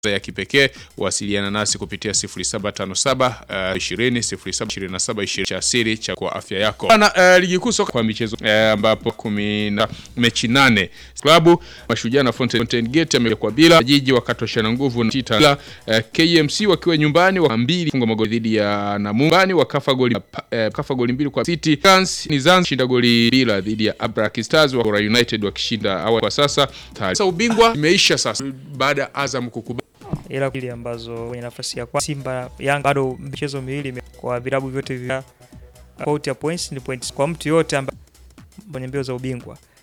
ya kipekee wasiliana nasi kupitia 0757 uh, 20 0727 20 cha siri cha kwa afya yako. Bana, uh, ligi kuu soka kwa michezo uh, ambapo kumi na mechi nane klabu Mashujaa na Fountain, Fountain Gate amekuwa bila jiji wakatoshana nguvu na Chita uh, KMC wakiwa nyumbani wa mbili funga magoli dhidi ya Namumbani wakafa goli uh, kafa goli mbili kwa City Guns ni Zanzibar shinda goli bila dhidi ya Abraki Stars wa United wakishinda awali. Kwa sasa sasa ubingwa imeisha sasa baada ya Azam kukubali ila ile ambazo kwenye nafasi ya kwa Simba Yanga bado michezo miwili ime- kwa vilabu vyote vya out ya points ni points kwa mtu yote ambaye kwenye mbio za ubingwa